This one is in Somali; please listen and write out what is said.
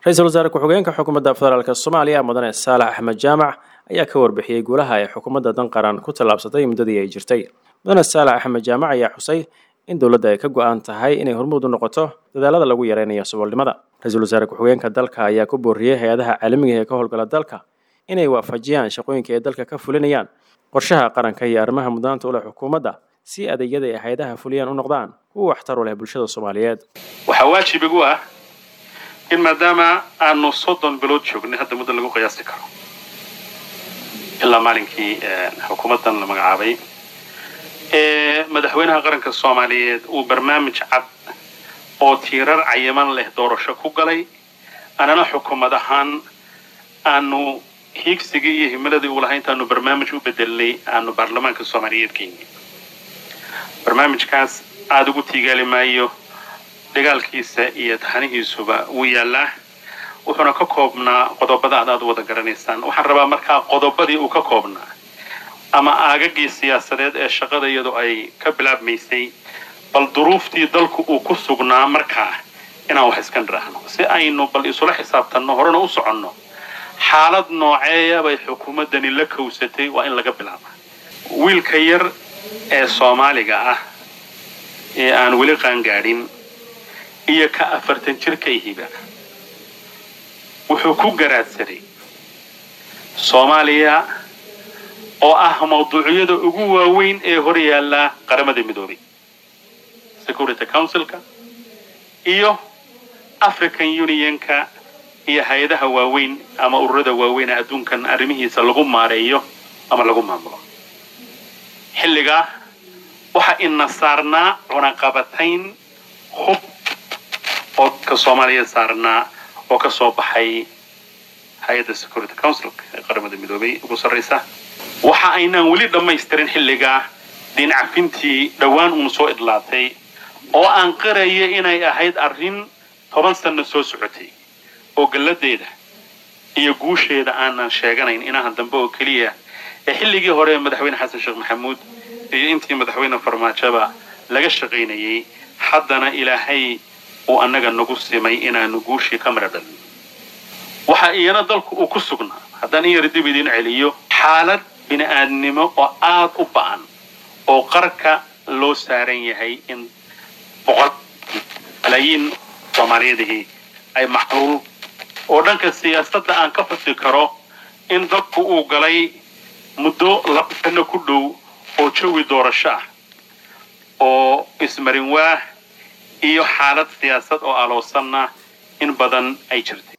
ra-iisul wasaare ku-xigeenka xukuumadda federaalk soomaaliya mudane saalax axmed jaamac ayaa ka warbixiyey guulaha ay xukuumadda dan qaran ku tallaabsatay muddadii ay jirtay mudane saalax axmed jaamac ayaa xusay in dowladda ay ka go-aan tahay inay hormuud u noqoto dadaalada lagu yareynayo saboolnimada ra-iisul wasaare ku-xigeenka dalka ayaa ku booriyey hay-adaha caalamiga ee ka howlgala dalka inay waafajiyaan shaqooyinka ay dalka ka fulinayaan qorshaha qaranka iyo arrimaha mudnaanta u leh xukuumadda si adeegyada ay hay-adaha fuliyaan u noqdaan kuwa waxtar u leh bulshada soomaaliyeed waxaa waajib igu ah in maadaama aanu soddon bilood joognay hadda muddo lagu qiyaasi karo ilaa maalinkii xukuumaddan la magacaabay ee madaxweynaha qaranka soomaaliyeed uu barnaamij cad oo tiirar cayiman leh doorasho ku galay anana xukuumad ahaan aanu hiigsigii iyo himiladii uu lahaa intaanu barnaamij u bedelnay aanu baarlamaanka soomaaliyeed geynay barnaamijkaas aada ugu tiigaali maayo dagaalkiisa iyo taxanihiisuba wuu yaallaa wuxuuna ka koobnaa qodobada ad aad u wada garanaysaan waxaan rabaa markaa qodobadii uu ka koobnaa ama aagagii siyaasadeed ee shaqada iyadu ay ka bilaabmaysay bal duruuftii dalku uu ku sugnaa markaa inaan wax iska nidhaahno si aynu bal isula xisaabtanno horena u soconno xaalad nooceeya bay xukuumaddani la kowsatay waa in laga bilaaba wiilka yar ee soomaaliga ah ee aan weli qaangaadhin iyo ka afartan jirka ihiba wuxuu ku garaadsaday soomaaliya oo ah mawduucyada ugu waaweyn ee hor yaalla qaramada midoobay security councilka iyo african unionka iyo hay-adaha waaweyn ama ururada waaweyn ee adduunkan arrimihiisa lagu maareeyo ama lagu maamulo xilligaa waxaa ina saarnaa cunaqabatayn hub oo ka soomaaliya saarnaa oo ka soo baxay hay-adda security councilka ee qaramada midoobay ugu sarraysa waxa aynaan weli dhammaystirin xilligaa diincafintii dhowaan uun soo idlaatay oo aan qaraya inay ahayd arrin toban sanno soo socotay oo galladeeda iyo guusheeda aanan sheeganayn inahan dambe oo keliya ee xilligii hore ee madaxweyne xasan sheekh maxamuud iyo intii madaxweyne farmaajoba laga shaqaynayay haddana ilaahay uu annaga nagu simay inaanu guushii ka mara dhalin waxa iyana dalku uu ku sugnaa haddaan in yar dib idiin celiyo xaalad bini-aadnimo oo aad u ba'an oo qarka loo saaran yahay in boqol malaayiin soomaaliyadihii ay maxruul oo dhanka siyaasadda aan ka fasi karo in dalku uu galay muddo laba sano ku dhow oo jawi doorasho ah oo ismarin waah iyo xaalad siyaasad oo aloosanna in badan ay jirtay